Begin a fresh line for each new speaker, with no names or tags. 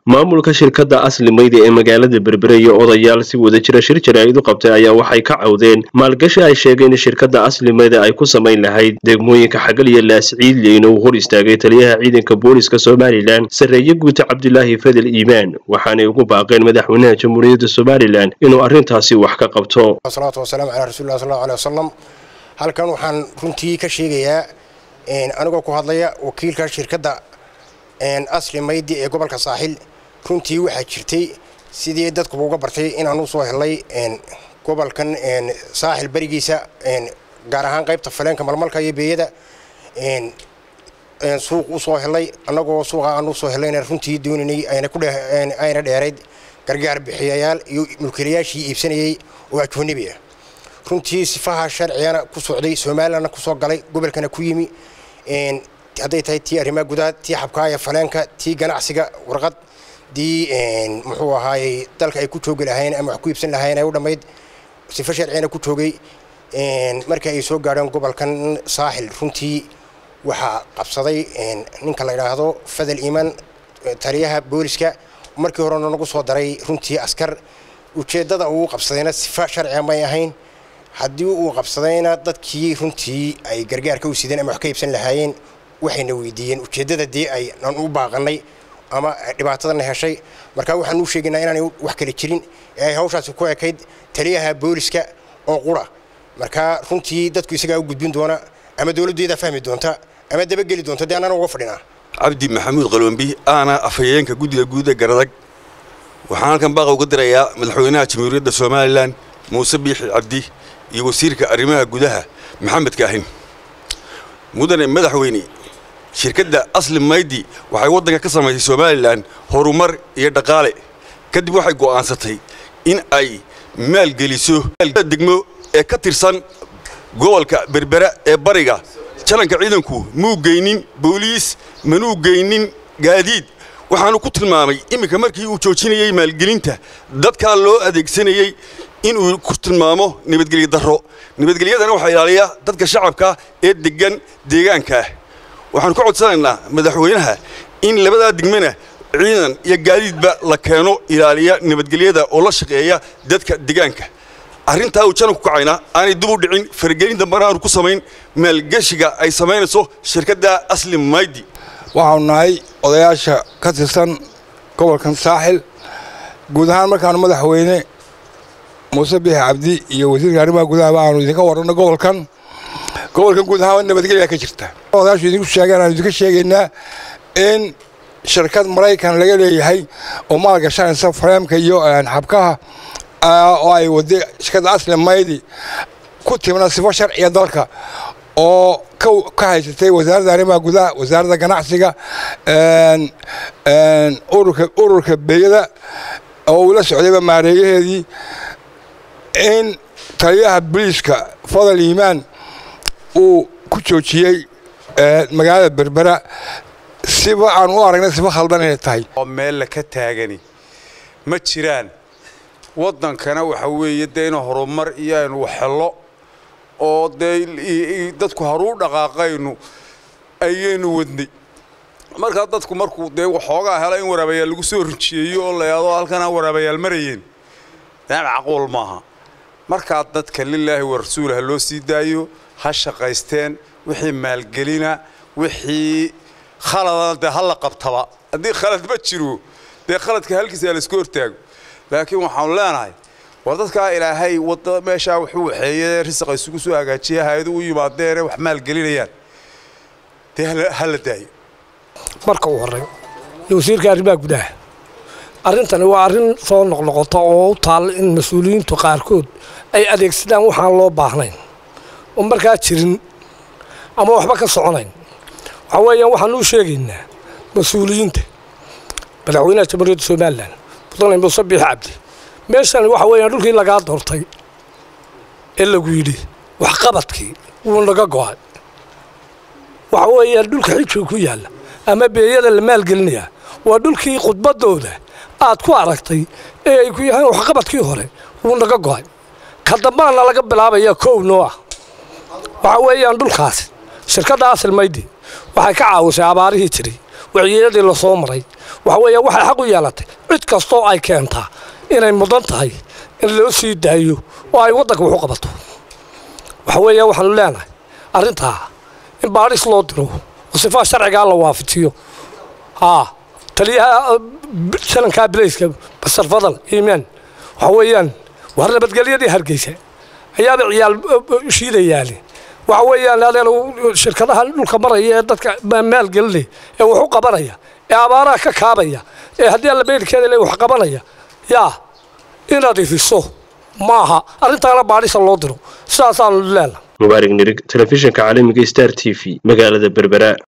maamulka shirkadda asli mayda ee magaalada berbere iyo odayaal si wada jira shir jaraa'id u qabtay ayaa waxay ka cawdeen maalgashi ay sheegeen in shirkadda asli mayda ay ku samayn lahayd degmooyinka xagal iyo laasciidleyna uu hor istaagay taliyaha ciidanka booliska somalilan sarreeye guuta cabdilaahi fadel iimaan waxaanay ugu baaqeen madaxweynaha jamhuuriyadda somalilan inuu arrintaasi wax ka qabto
wasalaatu wasalaamu calaa rasuulilah sal allahu aleh wasalam halkan waxaan runtii ka sheegayaa anigoo ku hadlaya wakiilka shirkadda asli maydi ee gobolka saaxil runtii waxaa jirtay sidii dadkuba uga bartay inaan u soo helay gobolkan saaxil berigiisa gaar ahaan qaybta faleenka malmalka iyo beeyada suuq u soo helay annagoo suuqa aan u soo helayna runtii dooninay ayna dheerayd gargaar bixiyayaal iyo mulkiilayaashii iibsanayay oo ajwanibi ah runtii sifaha sharcigana ku socday somalilanna kusoo galay gobolkana ku yimi hadday tahay tii arrimaha gudaha tii xabkaaya faleenka tii ganacsiga warqad dii muxuu ahaayey dalka ay ku joogi lahayn ama wax ku iibsan lahayn ay u dhammayd sifo sharcigana ku joogay markii ay soo gaadheen gobolkan saaxil runtii waxaa qabsaday ninka la yidhaahdo fadel iimaan taliyaha booliska markii horena nagu soo daray runtii askar ujeeddada uu qabsadayna sifa sharciga may ahayn haddii uu qabsadayna dadkii runtii ay gargaarka u sideen ama wax ka iibsan lahaayeen waxayna weydiiyeen ujeeddada dee ay aan u baaqanay ama dhibaatadana heshay marka waxaan u sheegaynaa inaanay wax kala jirin ee ay hawshaasi ku ekayd taliyaha booliska oo qura marka runtii dadku isagaa u gudbin doona ama dowladdeedaa fahmi doonta ama dabageli doonta dee annana uga fadhinaa
cabdi maxamuud qalwambi aana afhayeenka guddiga guuda garadag waxaan halkan baaqa uga dirayaa madaxweynaha jamhuuriyadda somalilan muuse biixi cabdi iyo wasiirka arrimaha gudaha maxamed kaahin mudane madaxweyne shirkadda asli maydi waxay waddanka ka samaysay somalilan horumar iyo dhaqaale kadib waxay go'aansatay in ay maalgeliso degmo ee ka tirsan gobolka berbera ee bariga jalanka ciidanku muu geynin booliis manuu geynin gaadiid waxaanu ku tilmaamay iminka markii uu joojinayey maalgelinta dadkaa loo adeegsanayey inuu ku tilmaamo nabadgelyo darro nabadgelyadana waxaa ilaaliya dadka shacabka ee deggan deegaankaah waxaanu ka codsanaynaa madaxweynaha in labadaa degmana ciidan iyo gaadiidba la keeno ilaaliya nabadgelyada oo la shaqeeya dadka deegaanka arrintaa uu jananku kacayna aanay dib u dhicin faragelin dambana aanu ku samayn maalgeshiga ay samaynayso shirkadda asli maydi
waxaanu nahay odayaasha ka tirsan gobolkan saaxil guud ahaan markaanu madaxweyne muuse biixi cabdi iyo wasiirka arrimaha gudaha aanu idinka warranno gobolkan gobolkan guud ahaan nabadgelyaa ka jirta odayaashu idinku sheegeen aanu idinka sheegaynaa in shirkad maraykan laga leeyahay oo maalgashanaysa fareemka iyo xabkaha oo ay waday shirkadda asli maydi ku timna sifo sharciga dalka oo ka haysatay wasaaradda arrimaha gudaha wasaaradda ganacsiga ururka beeyada oo uu la socdayba maareeyaheedii in taliyaha boliiska fadal iimaan uu ku joojiyey magaalada berbera siba aan u aragnay sifa khaldan inay tahay
oo meella ka taagani ma jiraan waddankana waxa weeye dee in horumar iyo aynu waxhello oo dee dadku haruu dhaqaaqaynu ayaynu wadnay markaa dadku markuu dee waxoogaa hela in waraabayaal lagu soo rijiyeeyo oo la yidhahdo halkanaa waraabayaal marayeen dee macquul maaha markaa dadka lilaahi wa rasuul ha loo sii daayo ha shaqaysteen wixii maalgelina wixii khaladana dee ha la qabtaba haddii khalad ma jiro dee khaladka halkiisa ha laisku hortaago laakiin waxaanu leenahay war dadkaa ilaahay wada meeshaa wuxuu waxeeye risiqa isugu soo hagaajiya hay-adu u yimaadeene wax maalgelinayaan dee ha la daayo
marka uu horey iyo wasiirka arrimaha gudaha arrintani waa arrin soo noqnoqota oo u taal in mas-uuliyiintu qaarkood ay adeegsadaan waxaan loo baahnayn oo markaa jirin ama waxba ka soconayn waxaa weeyaan waxaanu u sheegaynaa mas-uuliyiinta madaxweynaha jamhuuriyadda somalilan mudane muuse biix cabdi meeshani waxa weeyaan dhulkii lagaa doortay ee lagu yidhi waxqabadkii wuu naga go'ay waxa weeyaan dhulka xijiga ku yaalla ama beeyada la maalgelinayaa waa dhulkii khudbaddooda aad ku aragtay ee ay ku yahaan waxqabadkii hore wuu naga go'ay ka dambaana laga bilaabaya kow noo ah waxa weeyaan dhulkaasi shirkadda asil maydi waxay ka caawisay abaarihii jiray waciyadii lasoo maray waxa weeya waxay xaq u yeelatay cid kastoo ay keentaa inay mudan tahay in loo sii daayo oo ay waddanka wax u qabato waxa weeya waxaanu leenahay arrintaa in baadhis loo diro oo sifaa sharcigaa la waafajiyo haa taliyaha shalankaa bilayska basar fadal iimaan waxa weeyaan war nabadgelyadii hargeysa ayaaba ciyaal shiidayaani waxa weeyaan adeen shirkadaha dhulka maraya ee dadka maalgelinaya ee wax u qabanaya ee abaaraha ka kaabaya ee haddii alla beelkeeda le wax qabanaya yaa inaad ifiso maaha arrintaana baadhisa loo diro sidaasaanu leenahay
mubaarig nirig telefishinka caalamiga star t v magaalada berbera